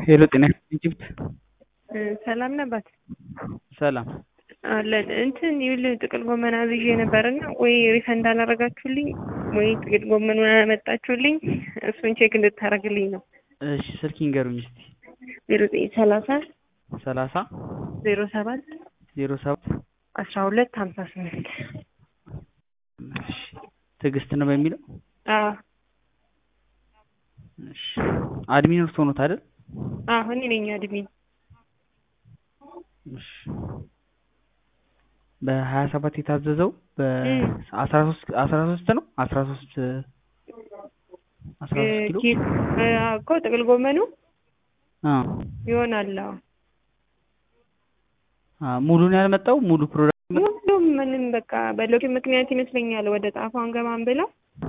ሄሎ ጤና ኢጅፕት ሰላም ነባት ሰላም አለን እንትን ይኸውልህ ጥቅል ጎመን አዝዤ ነበርና ወይ ሪፈንድ አላረጋችሁልኝ ወይ ጥቅል ጎመኑን አላመጣችሁልኝ እሱን ቼክ እንድታረግልኝ ነው። እሺ ስልክ ይንገሩኝ እስቲ ዜሮ ዘጠኝ ሰላሳ ሰላሳ ዜሮ ሰባት ዜሮ ሰባት አስራ ሁለት ሀምሳ ስምንት እሺ ትዕግስት ነው በሚለው አዎ እሺ አድሚን እርስዎ ኖት አይደል? አዎ እኔ ነኝ አድሚን። እሺ በሀያ ሰባት የታዘዘው በአስራ ሶስት አስራ ሶስት ነው አስራ ሶስት አስራ ሶስት ኪሎ እኮ ጥቅል ጎመኑ አዎ ይሆናል። አዎ አ ሙሉን ያልመጣው ሙሉ ፕሮዳክት ሁሉም ምንም በቃ በሎኬ ምክንያት ይመስለኛል ወደ ጣፋ አንገባም ብለው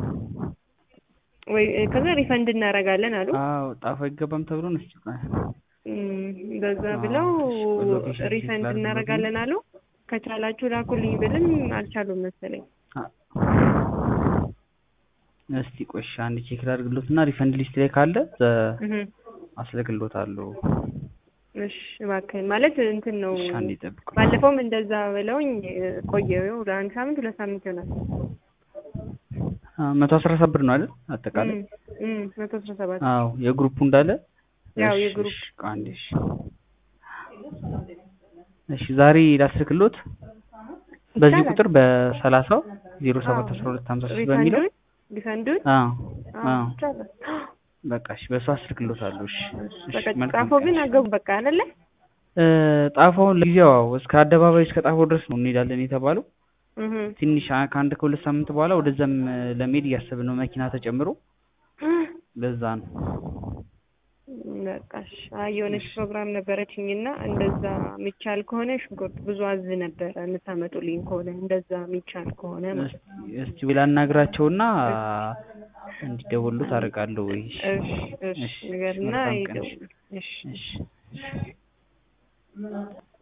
ወይ ከዛ ሪፈንድ እናደርጋለን አሉ። አዎ ጣፋ አይገባም ተብሎ ነው እስኪ ቆይ እንደዛ ብለው ሎኬሽን ቼክ ሪፈንድ ላድርግ እናደርጋለን አሉ። ከቻላችሁ ላኩልኝ ብልም አልቻሉም መሰለኝ። እስቲ ቆይ እሺ አንድ ቼክ ላድርግሎት እና ሪፈንድ ሊስት ላይ ካለ እህ አስልክሎታለሁ። እሺ እባክህን ማለት እንትን ነው። እሺ አንዴ ጠብቁ። ባለፈውም እንደዛ ብለውኝ ቆየው ለአንድ ሳምንት ሁለት ሳምንት ይሆናል። መቶ አስራ ሰባት ብር ነው አይደል አጠቃላይ? እም እም መቶ አስራ ሰባት አዎ የግሩፑ እንዳለ ያው እሺ፣ የግሩፕ እሺ፣ ቆይ አንዴ እሺ እሺ ዛሬ ላስልክሎት በዚህ ይቻላል። ቁጥር በሰላሳው ዜሮ ሰባት አስራ ሁለት ሀምሳ ሶስት በሚለው ሪፈንዱን ሪፈንዱን አዎ አዎ አዎ ይቻላል። በቃ እሺ በሱ አስልክሎታለሁ። እሺ እሺ በቃ መልካም ጻፎ ቀን። ግን አገቡ በቃ አይደለ? እ ጣፋውን ለጊዜው አዎ እስከ አደባባይ እስከ ጣፋው ድረስ ነው እንሄዳለን የተባለው። እህ ትንሽ አ- ከአንድ ከሁለት ሳምንት በኋላ ወደዛም እ ለመሄድ እያሰብን ነው መኪና ተጨምሮ ለዛ ነው። በቃ እሺ። አይ የሆነች ፕሮግራም ነበረችኝና እንደዛ የሚቻል ከሆነ ሽንኩርት ብዙ አዝ ነበረ የምታመጡልኝ ከሆነ እንደዛ የሚቻል ከሆነ ማለት ነው። እስቲ እስቲ ብላ አናግራቸውና እንዲደውሉት አደርጋለሁ ወይ? እሺ እሺ እሺ ንገርና መልካም ቀን። ይደውሉ። እሺ እሺ እሺ